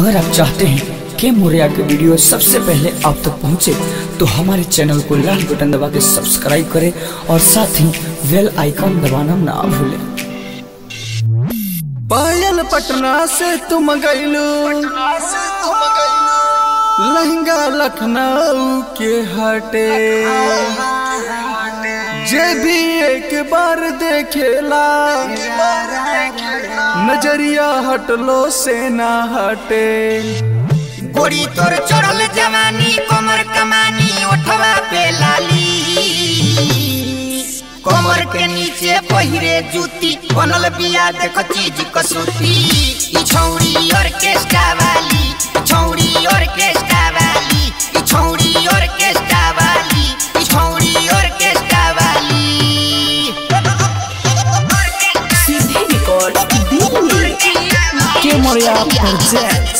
अगर आप चाहते हैं कि मोरिया के वीडियो सबसे पहले आप तक पहुंचे तो हमारे चैनल को लाल बटन दबा के सब्सक्राइब करें और साथ ही बेल आइकन दबाना ना भूलें पायल पटना से तुम गईलू लहंगा लखनऊ के हटे जे भी एक बार देखेला नजरिया हटलो से ना हटे गोरी तोर चढ़ल जवानी कमर कमानी ओठवा पे लाली कमर के नीचे पहिरे जूती बनल बिया देख चीज कसूती ई छौड़ी ऑर्केस्ट्रा वाली ई छौड़ी ऑर्केस्ट्रा वाली ई छौड़ी ऑर्केस्ट्रा वाली ई छौड़ी ऑर्केस्ट्रा वाली के मोरिया प्रोजेक्ट्स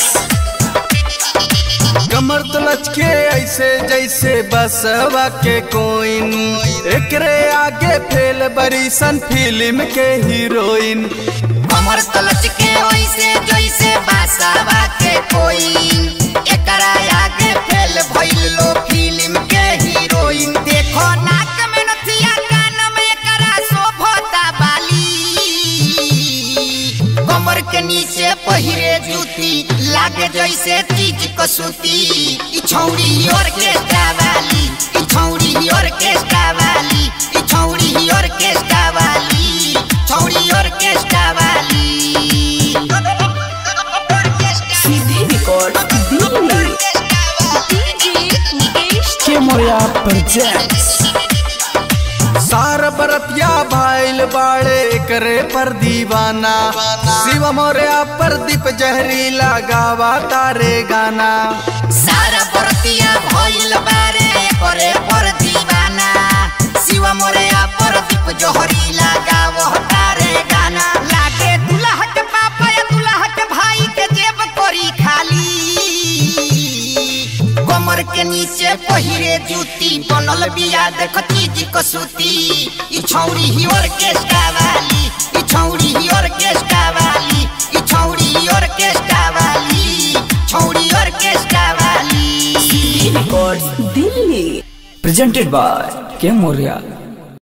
कमर तो लचके ऐसे जैसे बसवा के कोइन एकरे आगे फेल बरी सन फिल्म के हीरोइन कमर तलच के ओइसे जैसे बासावा के कोई एकरा आगे फेल भइल लो फिल्म के हीरोइन देखो नाक में नथिया कान में एकरा शोभता बाली कमर के नीचे पहिरे जूती लागे जैसे चीज कसूती ई छौड़ी ऑर्केस्ट्रा वाली ई छौड़ी ऑर्केस्ट्रा वाली ई छौड़ी ऑर्केस्ट्रा वाली छौड़ी ऑर्केस्ट्रा वाली के मोरिया प्रोजेक्ट्स सार बरतिया भाईल बाड़े करे पर दीवाना शिव मोरया पर दीप जहरीला गावा तारे गाना सारा बरतिया भइल बारे करे पर दीवाना शिव मोरया पर दीप जोहरी लगावो तारे गाना लागे दुल्हा के पापा या दुल्हा के भाई के जेब करी खाली कमर के नीचे पहिरे जूती बनल बिया देख चीज कसूती ई छौड़ी ही ऑर्केस्ट्रा वाली ई छौड़ी ही ऑर्केस्ट्रा वाली ई छौड़ी ही ऑर्केस्ट्रा वाली छौड़ी ऑर्केस्ट्रा वाली presented by के मोरिया